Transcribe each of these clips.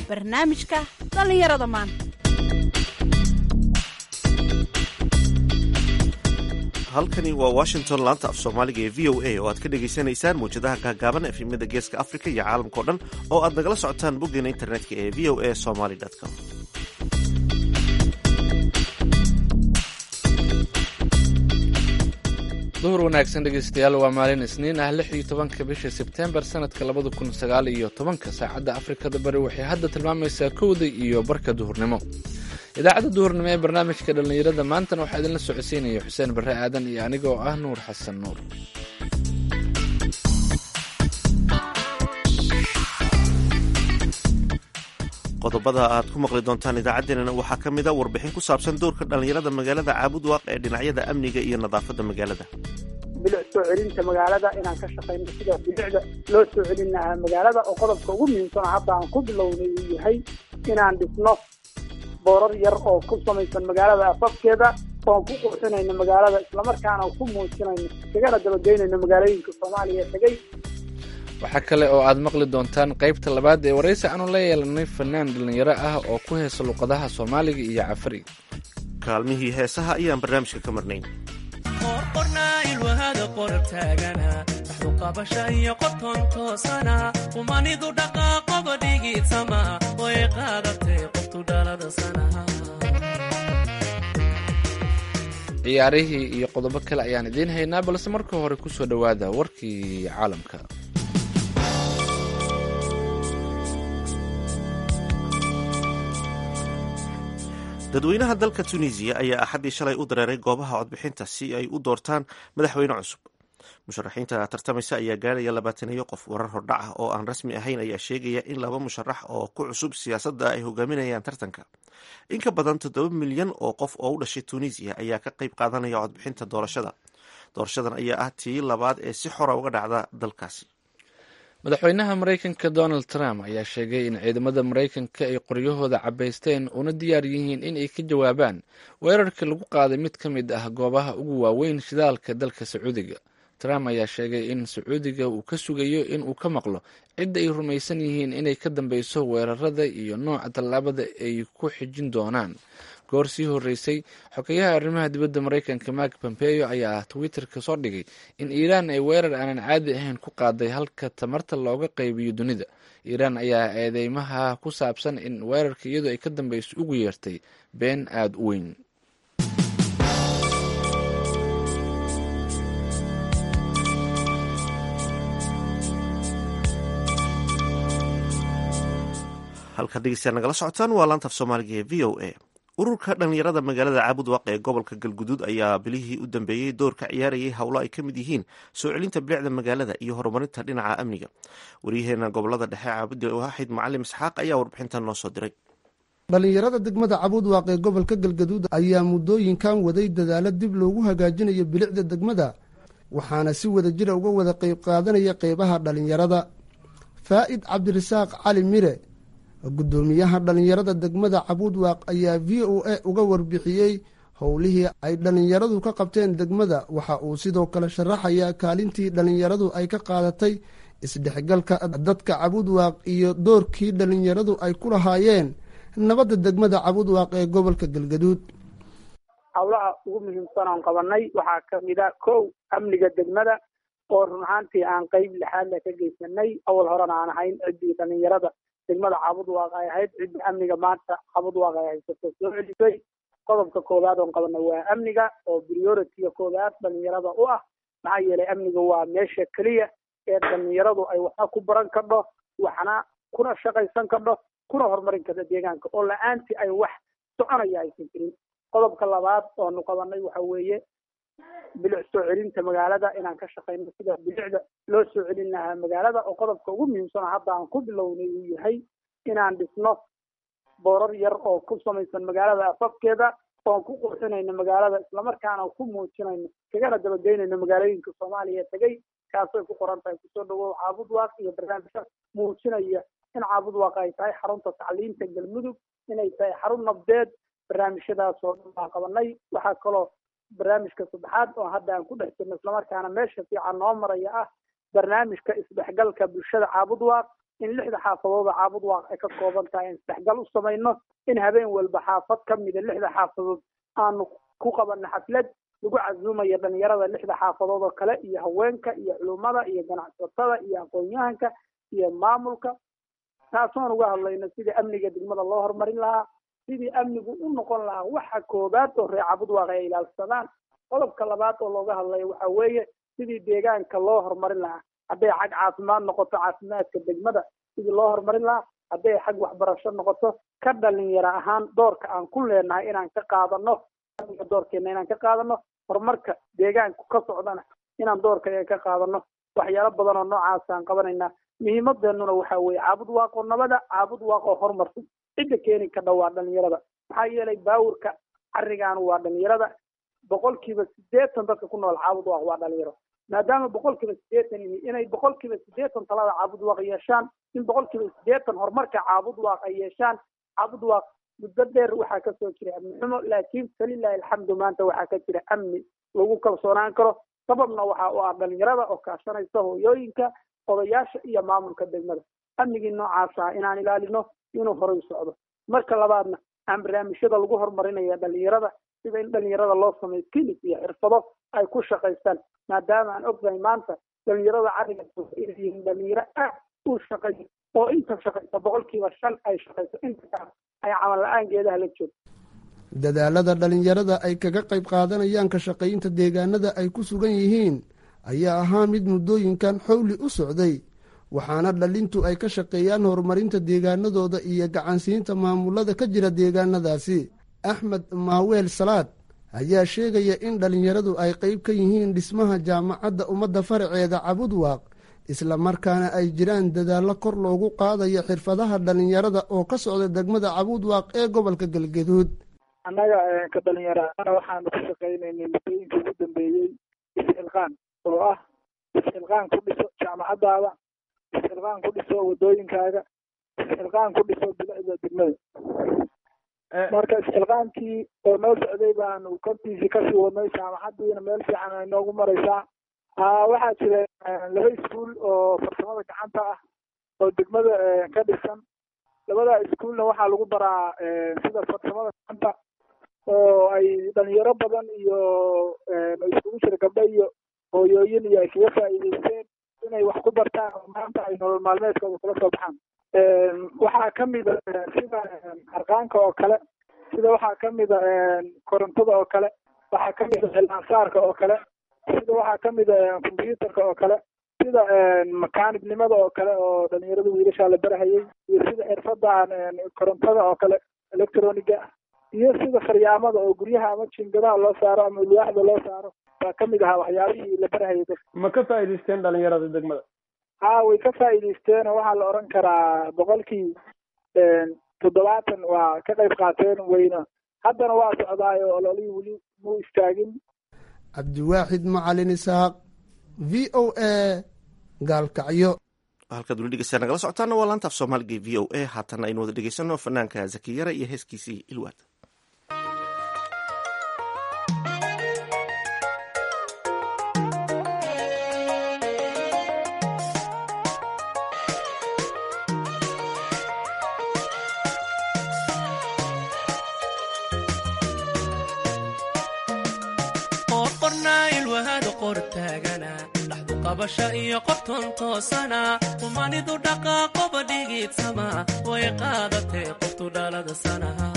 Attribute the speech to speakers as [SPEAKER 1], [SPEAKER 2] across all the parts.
[SPEAKER 1] barnaamijka dhallinyarada maanta
[SPEAKER 2] halkani waa washington laanta af soomaaliga ee v o a oo aad ka dhagaysanaysaan mawjadaha gaagaaban efimada geeska africa iyo caalamkao dhan oo aad nagala socotaan boggeena internetka ee v o a somaly com
[SPEAKER 3] duhur wanaagsan dhegeystayaal waa maalin isniin ah lix iyo tobanka bisha sebtembar sanadka labada kun sagaal iyo tobanka saacadda afrikada bari waxay hadda tilmaamaysaa kowda iyo barka duhurnimo idaacadda duhurnimo ee barnaamijka dhallinyarada maantana waxaa idinla socodsiinaya xuseen barre aadan iyo aniga oo ah nuur xasan nuur
[SPEAKER 2] qodobada aad ku maqli doontaan idaacaddeenana waxaa ka mid a warbixin ku saabsan doorka dhallinyarada magaalada caabudwaaq ee dhinacyada amniga iyo nadaafadda magaalada
[SPEAKER 4] bilic soo celinta magaalada inaan ka shaqayno sida bilicda loo soo celin lahaa magaalada oo qodobka ugu muhiimsana hadda aan ku bilownay uu yahay inaan dhisno boorar yar oo ku samaysan magaalada afafkeeda oon ku qurxinayno magaalada islamarkaana ku muujinayno kagana dabageynayno magaalooyinka soomaaliya ee tegey
[SPEAKER 3] waxaa kale oo aad maqli doontaan qaybta labaad ee waraysi aanu la yeelanay fanaan dhallinyaro ah oo ku heesa luqadaha soomaaliga iyo cafari
[SPEAKER 2] kaalmihii heesaha ayaan barnaamijka ka marnayn
[SPEAKER 5] qorqornailwahada qorab taagana dhaxdu qabasha iyo qoton toosana umanidu dhaqaaqoba dhigiidsama way qaadatay qoftu dhalada sanaha
[SPEAKER 3] ciyaarihii iyo qodobo kale ayaan idiin haynaa balse marka hore ku soo dhowaada warkii caalamka
[SPEAKER 2] dadweynaha dalka tunisiya ayaa axaddii shalay u dareeray goobaha codbixinta si ay u doortaan madaxweyne cusub musharaxiinta tartamaysa ayaa gaaraya labaataniyo qof warar hordhac ah oo aan rasmi ahayn ayaa sheegaya in laba musharax oo ku cusub siyaasadda ay hogaaminayaan tartanka in ka badan toddoba milyan oo qof oo u dhashay tunisiya ayaa ka qayb qaadanaya codbixinta doorashada doorashadan ayaa ah tii labaad ee si xora uga dhacda dalkaasi
[SPEAKER 3] madaxweynaha maraykanka donald trump ayaa sheegay in ciidamada maraykanka ay qoryahooda cabaysteen una diyaar yihiin in ay ka jawaabaan weerarka lagu qaaday mid ka mid ah goobaha ugu waaweyn shidaalka dalka sacuudiga trump ayaa sheegay in sacuudiga uu ka sugayo in uu ka maqlo cidda ay rumaysan yihiin inay ka dambeyso weerarada iyo nooca tallaabada ay ku xijin doonaan goor sii horeysay xogeyaha arrimaha dibadda maraykanka mark pompeo ayaa twitterka soo dhigay in iiraan ay weerar aanan caadi ahayn ku qaaday halka tamarta looga qaybiyo dunida iiraan ayaa eedeymaha ku saabsan in weerarka iyadoo ay ka dambeyso ugu yeertay been aada u weyn
[SPEAKER 2] halka dhegeystayaal nagala socotaan waa laanta af soomaaliga ee v o a ururka dhallinyarada magaalada caabudwaaq ee gobolka galguduud ayaa bilihii u dambeeyey door ka ciyaarayay howlo ay ka mid yihiin soo celinta bilicda magaalada iyo horumarinta dhinaca amniga waryaheena gobolada dhexe caabudi waaxid macalim isxaaq ayaa warbixintan noo soo diray
[SPEAKER 6] dhallinyarada degmada cabuudwaaq ee gobolka galgaduud ayaa muddooyinkan waday dadaalo dib loogu hagaajinayo bilicda degmada waxaana si wada jira uga wada qayb qaadanaya qeybaha dhallinyarada faa'id cabdirasaaq cali mire guddoomiyaha dhallinyarada degmada cabuudwaaq ayaa v o a uga warbixiyey howlihii ay dhallinyaradu ka qabteen degmada waxa uu sidoo kale sharaxayaa kaalintii dhallinyaradu ay ka qaadatay isdhexgalka dadka cabuudwaaq iyo doorkii dhallinyaradu ay ku lahaayeen nabadda degmada cabuudwaaq ee gobolka galgaduud
[SPEAKER 4] howlaha ugu muhiimsan oon qabanay waxaa kamid a kow amniga degmada oo run ahaantii aan qeyb lixaadle ka geysanay awal horena aan ahayn ciddii dhallinyarada degmada caabudwaaq ay ahayd cidda amniga maanta caabudwaaq ay haysato soo celisay qodobka koowaad oon qabana waa amniga oo prioritiga koowaad dhalinyarada u ah maxaa yeelay amniga waa meesha keliya ee dhalinyaradu ay waxna ku baran kardho waxna kuna shaqaysan kardho kuna horumarin karto deegaanka oo la-aantii ay wax soconaya aysan jirin qodobka labaad oonu qabanay waxa weeye bilic soo celinta magaalada inaan ka shaqayno sida bilicda loo soo celin lahaa magaalada oo qodobka ugu muhiimsana hadda aan ku bilownay uu yahay inaan dhisno boorar yar oo ku samaysan magaalada afafkeeda oon ku qurxinayno magaalada islamarkaana ku muujinayno kagana dabageynayno magaalooyinka soomaaliya ee tegey kaasay ku qoran tahay kusoo dhawow caabudwaaq iyo barnaamijka muujinaya in caabudwaaq ay tahay xarunta tacliinta galmudug inay tahay xarun nabdeed barnaamijyadaas oo dhan baan qabanay waxaa kaloo barnaamijka saddexaad oo hadda aan ku dhex jirno islamarkaana meesha fiican noo maraya ah barnaamijka isdhexgalka bulshada caabudwaaq in lixda xaafadooda caabud waaq ay ka kooban tahay in isdhexgal u samayno in habeen walba xaafad ka mida lixda xaafadood aanu ku qabanno xaflad lagu casuumayo dhalinyarada lixda xaafadood oo kale iyo haweenka iyo culummada iyo ganacsatada iyo aqoon-yahanka iyo maamulka taasoon uga hadlayno sidii amniga degmada loo horumarin lahaa sidii amnigu u noqon lahaa waxa koobaad oo reer cabud waaq ay ilaalsadaan qodobka labaad oo looga hadlayo waxa weeye sidii deegaanka loo horumarin lahaa hadday xag caafimaad noqoto caafimaadka degmada sidii loo horumarin lahaa hadday xag waxbarasho noqoto ka dhalinyaro ahaan doorka aan ku leenahay inaan ka qaadano amniga doorkeena inaan ka qaadano horumarka deegaanku ka socdana inaan doorka ka qaadano waxyaalo badan oo noocaas aan qabanaynaa muhiimadeenuna waxa weeye caabud waaqoo nabada caabud waaqoo horumarsan cidda keeni kadha waa dhalinyarada maxaa yeelay baawurka carigaan waa dhalinyarada boqolkiiba sideetan dadka ku nool caabud waaq waa dhalinyaro maadaama boqolkiiba sideetan yihiin inay boqolkiiba sideetan talada caabud waaq yeeshaan in boqolkiiba sideetan horumarka caabud waaq ay yeeshaan caabud waaq muddo dheer waxaa kasoo jira amni xumo laakiin falilahi alxamdu maanta waxaa ka jira amni lagu kalsoonaan karo sababna waxa u ah dhalinyarada oo kaashanaysa hooyooyinka odayaasha iyo maamulka degmada amnigii noocaas ah inaan ilaalino inuu horay socdo marka labaadna aan barnaamijyada lagu horumarinaya dhalinyarada sida in dhalinyarada loo sameeyo clinic iyo xirfado ay ku shaqaystaan maadaama aan ognahay maanta dhalinyarada cariga inay yihiin dhalinyaro aad u shaqeeyo oo inta shaqaysa boqolkiiba shan ay shaqayso inta kale ay camal la-aan geedaha la joogto
[SPEAKER 6] dadaalada dhalinyarada ay kaga qayb qaadanayaan ka shaqaynta deegaanada ay ku sugan yihiin ayaa ahaa mid muddooyinkan xowli u socday waxaana dhalintu ay ka shaqeeyaan horumarinta deegaanadooda iyo gacansiinta maamulada ka jira deegaanadaasi axmed maaweel salaad ayaa sheegaya in dhalinyaradu ay qayb ka yihiin dhismaha jaamacadda ummadda faraceeda cabud waaq isla markaana ay jiraan dadaallo kor loogu qaadayo xirfadaha dhalinyarada oo ka socda degmada cabud waaq ee gobolka galgaduud
[SPEAKER 7] annaga ka dhalinyaraana waxaanu ka shaqaynaynay muddooyinka ugu dambeeyey is-xilqaan oo ah is-xilqaan ku dhiso jaamacadaada is-xilqaan ku dhiso wadooyinkaaga is-xilqaan ku dhiso bilicda degmada marka is-xilqaankii oo noo socday baanu kortiisii kasii wadnay jaamacadiina meel fiican ay noogu maraysaa waxaa jira laba iskuul oo farsamada gacanta ah oo degmada ka dhisan labada iskuulna waxaa lagu baraa sida farsamada gacanta oo ay dhalinyaro badan iyo iskugu jira gabdho iyo hooyooyin iyo ay kaga faa'iideysteen inay wax ku bartaan oo maanta ay nolol maalmeedkooda kula soo baxaan waxaa kamida sida harqaanka oo kale sida waxaa kamida korontada oo kale waxaa kamida cilmaansaarka oo kale sida waxaa kamida combyuutarka oo kale sida makaanibnimada oo kale oo dhalinyarada wiilashaa la barahayay iyo sida xirfadan korontada oo kale electroniga ah iyo sida faryaamada oo guryaha ama jingadaha loo saaro ama ulwaaxda loo saaro baa kamid ahaa waxyaabihii la barahayay dadka
[SPEAKER 8] ma ka faa'iidaysteen dhalinyarada degmada
[SPEAKER 7] ha way ka faa'iidaysteen oo waxaa la oran karaa boqolkii toddobaatan waa ka qayb qaateen weyna haddana waa socdaayo ololihii weli muu istaagin
[SPEAKER 6] cabdiwaaxid macalin isaaq v o a gaalkacyo
[SPEAKER 2] halkaad weli dhegeystayaa nagala socotaana waa laanta af soomaaliga v o a haatana aynu wada dhegeysano fanaanka zakiyara iyo heeskiisii ilwaad
[SPEAKER 5] qabasha iyo qobton toosana humanidu dhaqaaqoba dhigiidsama way qaadatee qoftu dhalada sanaha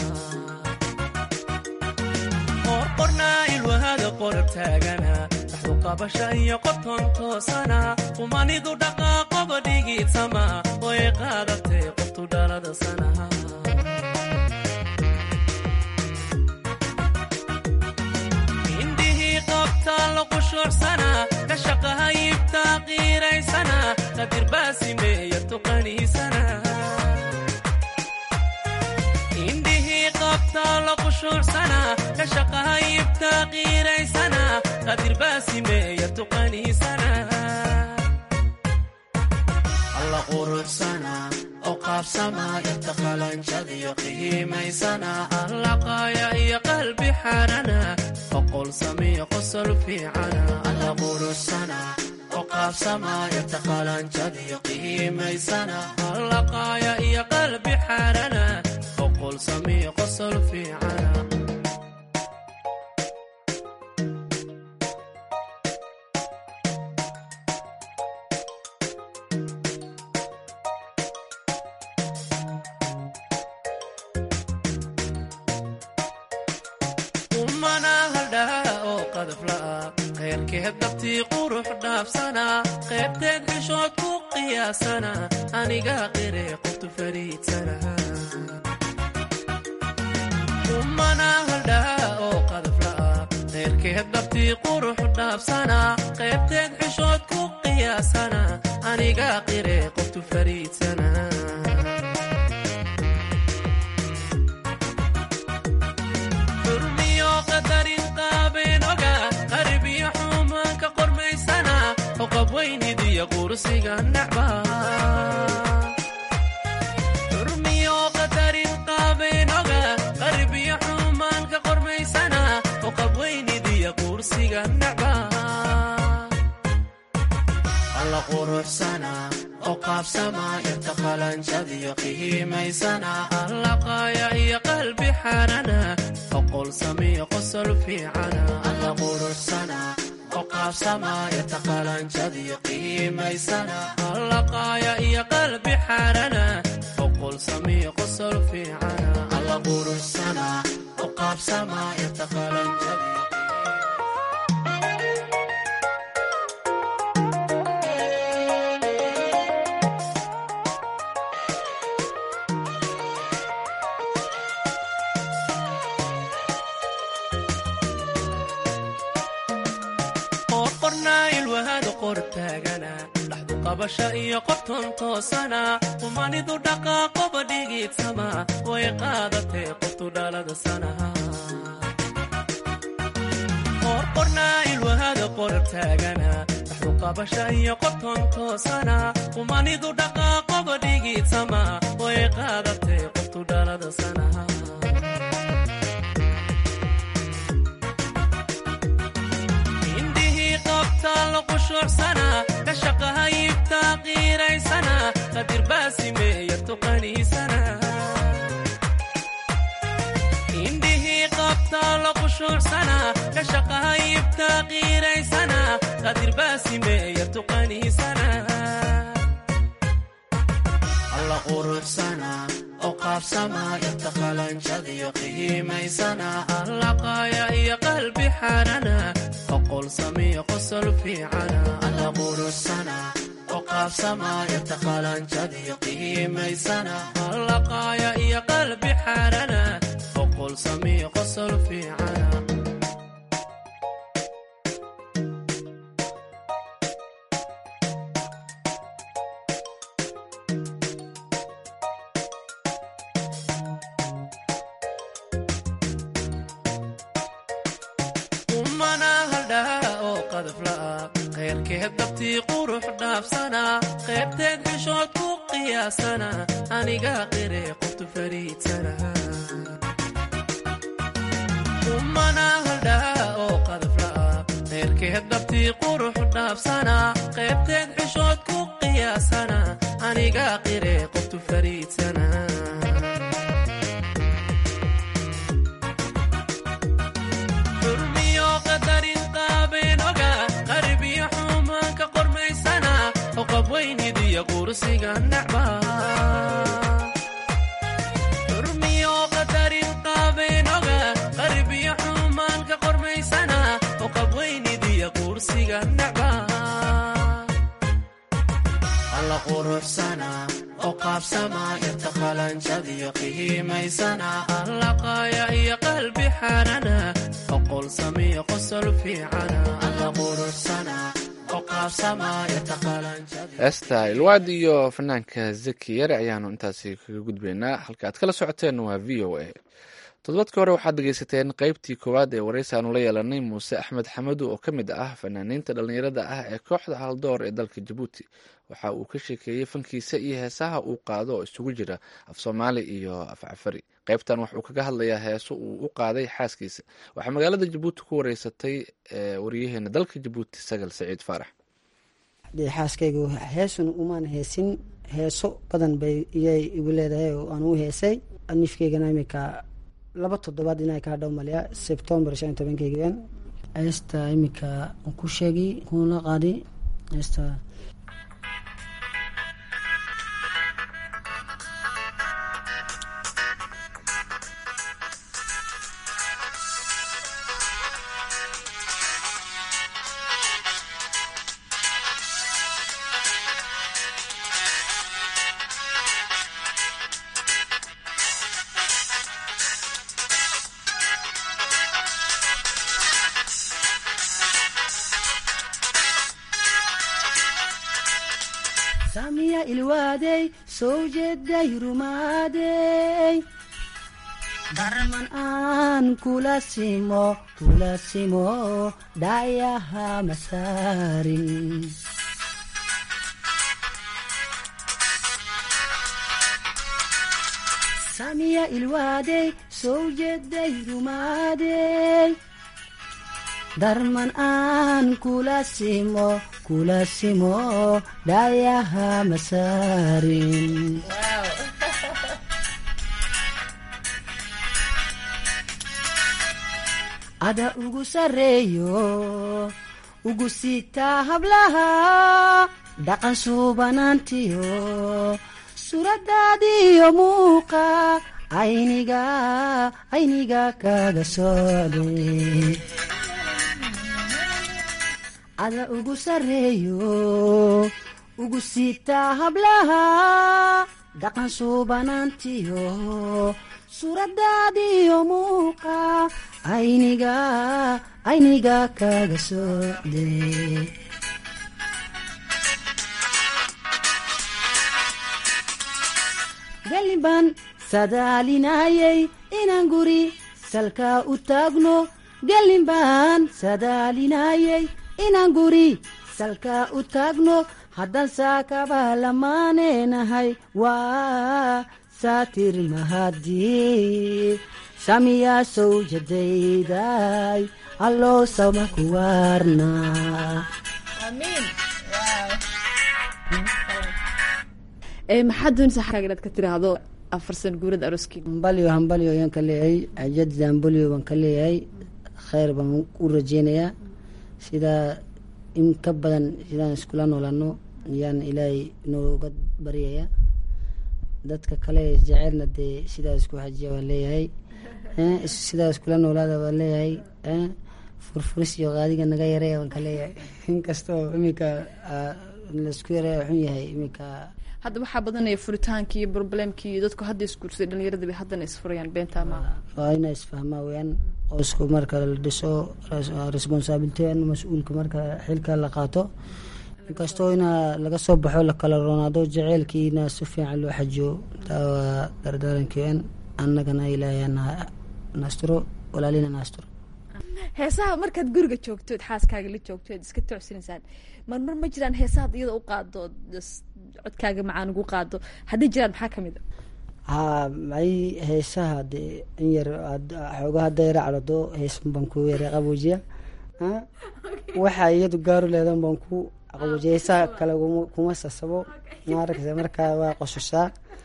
[SPEAKER 5] qorqornaa ilwahada qorab taagana dhaxdu qabasha iyo qobton toosana humanidu dhaqaaqoba dhigiidsama way qaadatee qoftu dhalada sanaha indhihii qabtaa la qushuucsana ka shaqahayibtaa qiiraysana qadirbaasimeeya tuqaniisana alla quruxsana oo qaabsama inta qalanjadiyo qiimaysana alla qaaya iyo qalbi xarana oqol samiyo qosol fiicana alla quruxsana qaabsamaayarta qalanjadiyo qiimaysana hallaqaaya iyo qalbi xaarana oqol samiyo qosol fiicana umana haldhaa oo qadafla'a khayrkeed dabtii qurux dhaafsana qaybteed xishood ku qiyaasana aniga qire qoftu fariidsana umana haldhaa oo qadafla'a khayrkeed dabtii qurux dhaafsana qaybteed xishood ku qiyaasana aniga qire qoftu fariidsana xurmiyo qadarin qaabeen oga qarbiyo xumaanka qormaysana oqab weynidiyo qursiga nacba xurmiyo qadarin qaabeen oga qarbiyo xumaanka qormaysana oqab weynidiyo qursiga nacba alla quruxsana oo qaabsama yarta qalanjadiyo qiimaysana allaqaaya iyo qalbi xaarana oqol samiyo qosol fiicana alla quruxsana oo qaabsama yarta qalanjadiyo qiimaysana allaqaaya iyo qalbi xaarana oqol samiyo qosol fiicana alla quruxsana oo qaabsama yarta qalanjadiyo qorqornaa ilwahada qor taagana dhaxdu qabasha iyo qobton toosana qumanidu dhaqaaqoba dhigiidsama way qaadatee qoftu dhalada sanaha qorqornaa ilwahada qor taagana dhaxdu qabasha iyo qobton toosana qumanidu dhaqaaqoba dhigiidsama way qaadatee qoftu dhalada sanaha indhihii qabtaalo qushuucsana ka shaqahayibtaa qiiraysana qadir baasimeeya tuqaniisana indhihii qabtaalo qushuucsana ka shaqahayibtaa qiiraysana qadir baasimeeya tuqaniisana alla quruxsana oo qaabsama yarta qalanjadiyo qiimaysana allaqaaya iyo qalbi xaarana oqol samiyo qosol fiicana alla quruxsana oo qaabsama yarta qalanjadiyo qiimaysana allaqaaya iyo qalbi xaarana oqol samiyo qosol fiicana umana haldhaa oo qadafla'a khayrkeed dabtii qurux dhaafsana qaybteed xishood ku qiyaasana aniga qire qoftu fariidsana umana haldhaa oo qadafla'a khayrkeed dabtii qurux dhaafsana qaybteed xishood ku qiyaasana aniga qire qoftu fariidsana xurmiyo qadarin qaabeen oga qarbiyo xumaanka qormaysana oqab weynidiyo qursiga nacba xurmiyo qadarin qaabeen oga qarbiyo xumaanka qormaysana oqab weynidiyo qursiga nacba alla quruxsana oo qaabsama yarta qalanjadiyo qiimaysana allaqaaya iyo qalbi xaarana oqol samiyo qosol fiicana alla quruxsana oo qaabsama yarta qalanjadiyo
[SPEAKER 3] heesta ilwaad iyo fanaanka zaki yare ayaanu intaasi kaga gudbaynaa halka aad kala socoteen waa v o a todobadkii hore waxaad dhegeysateen qeybtii koowaad ee waraysi aanu la yeelanay muuse axmed xamadu oo ka mid ah fanaaniinta dhallinyarada ah ee kooxda haldoor ee dalka jabuuti waxa uu ka sheekeeyey fankiisa iyo heesaha uu qaado oo isugu jira af soomaali iyo af cafari qeybtan waxuu kaga hadlayaa heeso uu u qaaday xaaskiisa waxaa magaalada jabuuti ku wareysatay waryaheena dalka jabuuti sagal saciid faarax
[SPEAKER 9] dee xaaskaygu heesun umaan heesin heeso badan bay iyay igu leedahay oo aan u heesay nifkeygana imika laba toddobaad inaa ka hadhow malya sebtembar shan iyo tobankeygan heesta imika aan ku sheegi kuna qaadi heesta samiya ilwaadey soo jeeday rumaadey darman aan kula simo kula simo dhayaha masaarin samiya ilwaadey soo jeeday rumaadey darman aan kula simo kula simo dhayaha masaarin ada ugu sareeyo ugu sitaa hablaha dhaqan suubanaantiyo suuradaadiyo muuqa ayniga ayniga kaga socday ada ugu sareeyo ugu sitaa hablaha dhaqan suubanaantiyo suuradaadiyo muuqa ayniga ayniga kaga socday galliban sadaalinayay inaan guri salka u taagno gallin baan sadaalinayay inaan guri salka u taagno haddaan saakaba lamaanenahay waa saatir mahadii samiyaa sowjadayday alloo sama ku waarna
[SPEAKER 10] maxaad doonaysaa xagaaga inaad ka tiraahdo afar san guurada arooskii
[SPEAKER 9] hambalyo hambalyo ayaan ka leeyahay ajadid hambalyo baan ka leeyahay kheyr baan u rajeynayaa sidaa in ka badan sidaan iskula noolaano ayaan ilaahay nooga baryaya dadka kale jecelna dee sidaa isku xajiya waan leeyahay sidaa iskula noolaada waan leeyahay furfuris iyo qaadiga naga yareya waan ka leeyahay inkastoo iminka laisku yareya xun yahay iminka
[SPEAKER 10] hadda waxaa badanaya furitaankii iyo problemkii iyo dadku hadda isguursaday dhalinyarada bay haddana isfurayaan beentaa maaha
[SPEAKER 9] waa inaa isfahmaa weyaan oo isku marka la dhiso responsaability mas-uulka marka xilka la qaato inkastoo inaa laga soo baxo lakala roonaado jaceylkiina si fiican loo xajiyo taa waa dardaarankean annagana ilaahay naasturo walaalina naasturo
[SPEAKER 10] heesaha markaad guriga joogtood xaaskaaga la joogtood iska toocsanaysaan marmar ma jiraan heesahaad iyada u qaado codkaaga macaan ugu qaado haddii jiraan maxaa kamid a
[SPEAKER 9] haa may heesaha dee in yar xooga hadda yara cadhado heesan baan ku yara qaboojiya waxa iyadu gaaru leedan baan ku qaboojiya heesaha kale kuma sasabo maaragta markaa waa qosushaa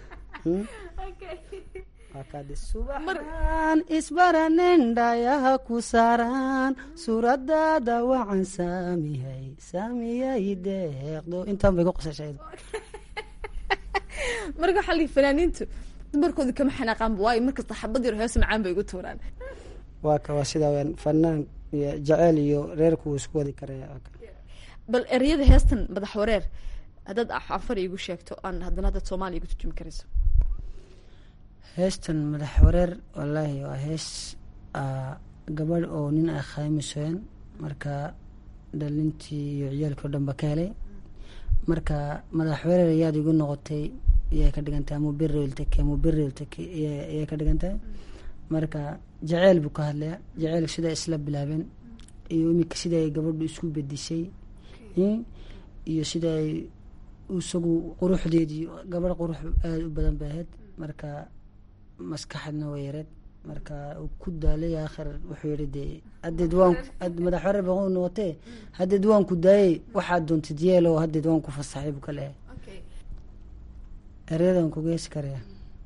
[SPEAKER 9] subaxan isbaranen dhayaha ku saaraan suuradaada wacan saamihay saamiyay deeqdo intaan bay ku qosashay
[SPEAKER 10] marka waxaa lii fanaaniintu dumarkooda kama xanaaqaanba waayo markasta xabad yar hees macaan bay ugu tuuraan
[SPEAKER 9] waa ka waa sidaa weyaan fanaan iyo jaceyl iyo reerku wuu isku wadi karaya
[SPEAKER 10] bal ereyada heestan madax wareer haddaad afar iigu sheegto aan haddana haddaad soomaaliya igu turjumi karayso
[SPEAKER 9] heestan madax wareer wallaahi waa hees gabadh oo nin ay khaymisoen marka dhalintii iyo ciyaalkii o dhan ba ka helay marka madax wareer ayaad igu noqotay iyay ka dhigantahay mubirltake mubirltake iyay ka dhigantahay marka jaceyl buu ka hadlaya jaceyl sida isla bilaabeen iyo imika sida ay gabadhu isku bedishay iyo sida ay isagu quruxdeedii gabadh qurux aada u badan bay ahayd marka maskaxadna way yareed marka uu ku daalay aakhir wuxuu yihi dee haddeed waan madaxweyne baquu noqotee haddeed waan ku daayey waxaad doontid yeelo haddeed waan ku fasaxay buu ka leeyahay eryadan ku geesi karaya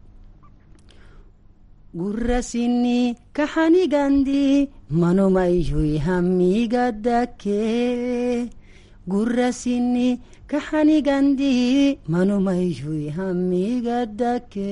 [SPEAKER 9] gurasini kaxanigandi manumayuy hamigadake gurasini kaxanigandi manumayuy hamigadake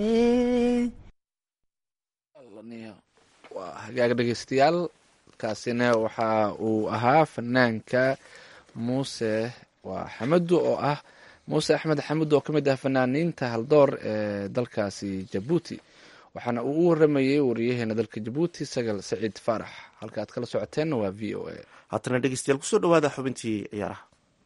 [SPEAKER 3] waa hagaag dhegeystayaal kaasina waxa uu ahaa fanaanka muuse waa xamadu oo ah muuse axmed xamud oo ka mid ah fanaaniinta haldoor ee dalkaasi jabuuti waxaana uu u waramayey wariyaheena dalka jabuuti sagal saciid faarax halka aad kala socoteenna waa v o a
[SPEAKER 2] haatana dhegeystayaal kusoo dhawaada xubintii ciyaaraha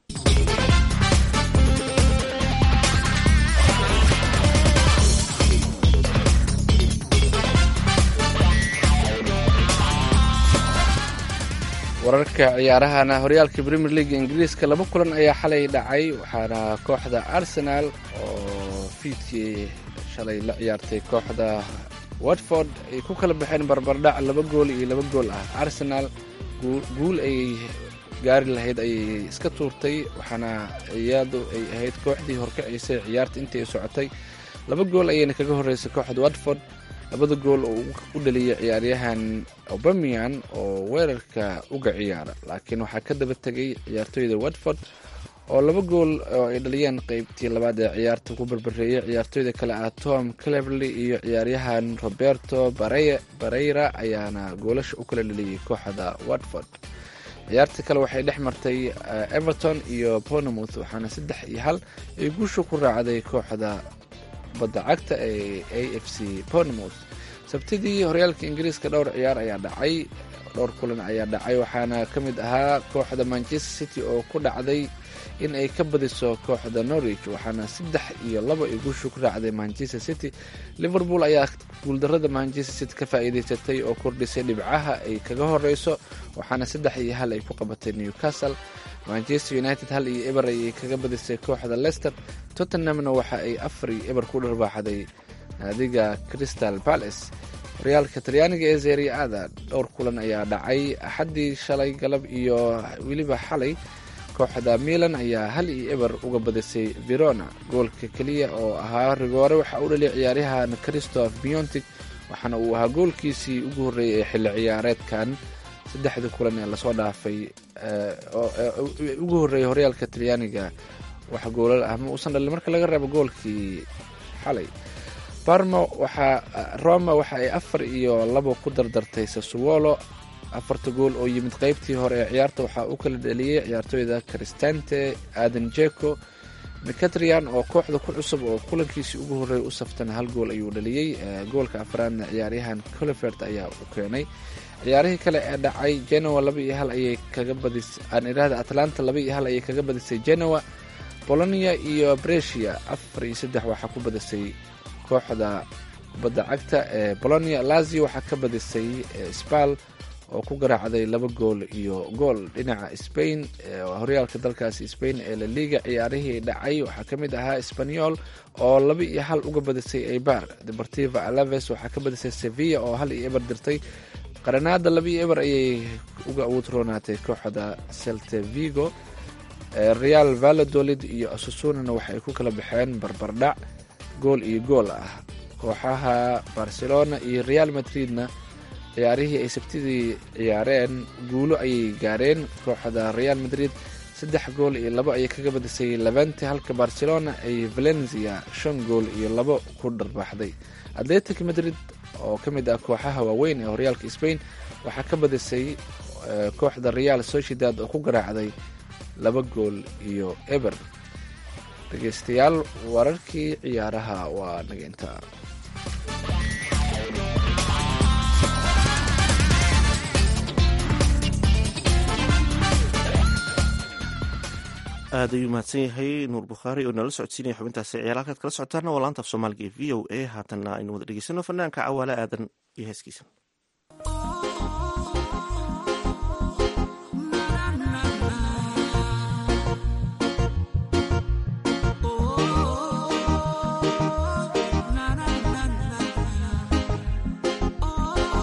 [SPEAKER 3] wararka ciyaarahana horyaalka premier league ingiriiska laba kulan ayaa xalay dhacay waxaana kooxda arsenal oo fiidkii shalay la ciyaartay kooxda watford ay ku kala baxeen barbardhac laba gool iyo laba gool ah arsenal guul ay gaari lahayd ayay iska tuurtay waxaana iyadu ay ahayd kooxdii horkacisay ciyaarta intii ay socotay laba gool ayayna kaga horeysay kooxda watford labada gool oo u dhaliyay ciyaaryahan obamian oo weerarka uga ciyaara laakiin waxaa ka daba tegay ciyaartooyda watford oo laba gool oo ay dhaliyeen qeybtii labaad ee ciyaarta ku barbareeyay ciyaartooyda kale ah tom cleverley iyo ciyaaryahan roberto bareyra ayaana goolasha u kala dhaliyay kooxda watford ciyaarta kale waxay dhex martay everton iyo bournemouth waxaana saddex iyo hal ay guusha ku raacday kooxda badda cagta ee a f c bournemouth sabtidii horyaalka ingiriiska dhowr ciyaar ayaa dhacay dhowr kulan ayaa dhacay waxaana ka mid ahaa kooxda manchester city oo ku dhacday in ay ka badiso kooxda norwich waxaana saddex iyo laba ay guusha ku raacday manchester city liverpool ayaa guuldarada manchester city ka faa'iidaysatay oo kordhisay dhibcaha ay kaga horeyso waxaana saddex iyo hal ay ku qabatay newcastle manchester united hal iyo eber ayay kaga badisay kooxda leicester tottenhamna waxa ay afar iyo eber ku dharbaaxday naadiga crystal palace horyaalka talyaaniga ee zeriada dhowr kulan ayaa dhacay axaddii shalay galab iyo weliba xalay kooxda milan ayaa hal iyo eber uga badisay verona goolka keliya oo ahaa rigoore waxaa u dhaliyay ciyaaryahan christoph biontic waxaana uu ahaa goolkiisii ugu horreeyay ee xilli ciyaareedkan saddexdii kulan ee lasoo dhaafay ugu horreeyay horyaalka talyaaniga wax goolal ah ma uusan dhalin marka laga reebo goolkii xalay barma waxaa roma waxa ay afar iyo labo ku dardartay sasuwolo afarta gool oo yimid qeybtii hore ee ciyaarta waxaa u kala dhaliyey ciyaartooyda cristante aden jeko mcatrian oo kooxda ku cusub oo kulankiisii ugu horreeyay u saftana hal gool ayuu dhaliyey goolka afraadna ciyaaryahan colifert ayaa u keenay ciyaarihii kale ee dhacay genoa laba iyo hal ayay kaga badisay aan idhaahda atlanta laba iyo hal ayay kaga badisay genoa bolonia iyo bresia afar iyo saddex waxaa ku badisay kooxda kubadda cagta ee bolonia lazio waxaa ka badisay spal oo ku garaacday laba gool iyo gool dhinaca spain horyaalka dalkaasi spain ee laliga ciyaarihii dhacay waxaa ka mid ahaa sbanyol oo laba iyo hal uga badisay eibar deportiva alaves waxaa ka badisay sevilla oo hal iyo eber dirtay qaranaada laba iyo eber ayay uga awutroonaatay kooxda celte vigo real valladolid iyo asusonana waxay ku kala baxeen barbardhac gool iyo gool ah kooxaha barcelona iyo real madridna ciyaarihii ay sabtidii ciyaareen guulo ayay gaareen kooxda real madrid saddex gool iyo labo ayay kaga badisay levente halka barcelona ay valencia shan gool iyo labo ku dharbaaxday atletic madrid oo ka mid ah kooxaha waaweyn ee horyaalka spain waxaa ka badisay kooxda real sociedad oo ku garaacday laba gool iyo eber dhegeystayaal wararkii ciyaaraha waa naga intaa
[SPEAKER 2] aad ayuu mahadsan yahay nuur bukhaari oo nala socodsiinaya xubintaasi ciyaar halkaad kala socotaana waa laanta af soomaaliga ee v o a haatanna aynu wada dhegeysano fanaanka cawaale aadan iyo heeskiisa
[SPEAKER 11] Oh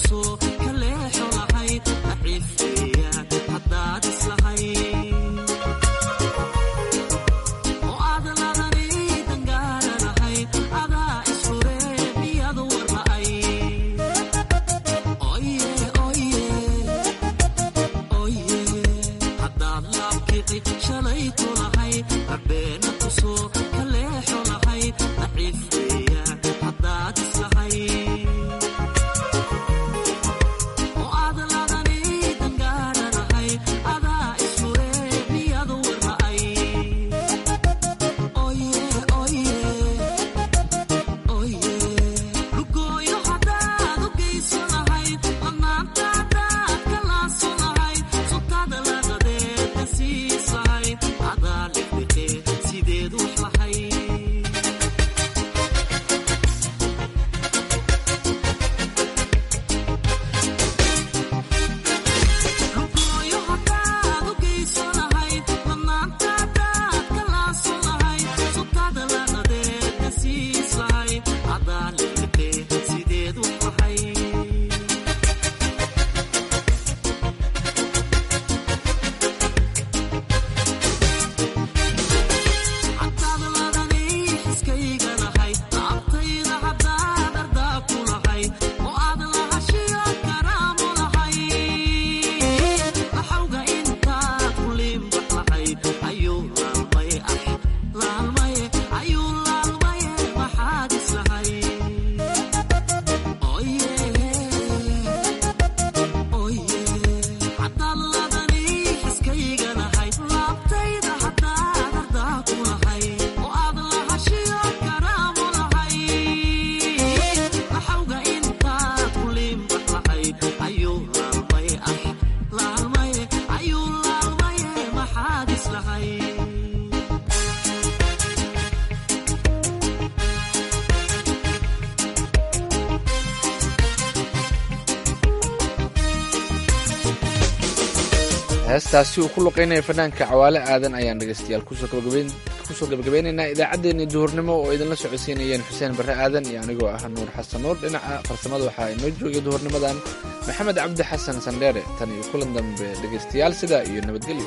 [SPEAKER 3] heestaasi uu ku luqeynaya fanaanka cawaale aadan ayaan dhegeystayaal kusoo gabagabeynaynaa idaacaddeenii duhurnimo oo idinla socodsiinayeen xuseen barre aadan iyo anigoo ah nuur xasan nuur dhinaca farsamada waxaa inoo joogay duhurnimadan maxamed cabdi xasan sandheere tan iyo kulan dambe dhegeystayaal sidaa iyo nabadgelyo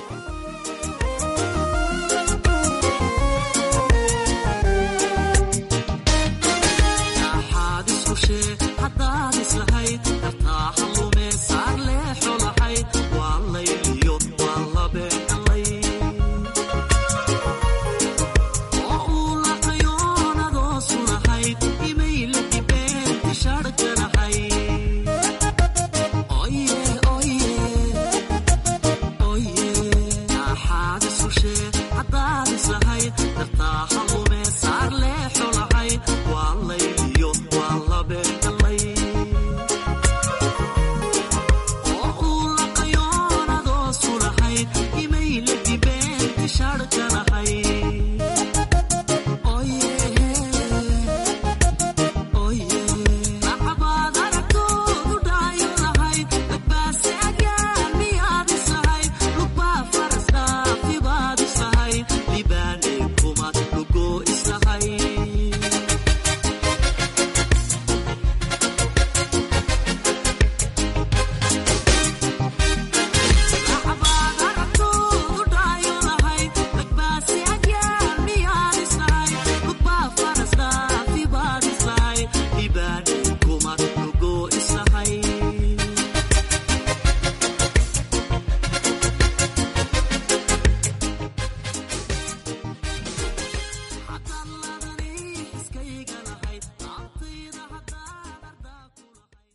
[SPEAKER 5] Kuma, go, go,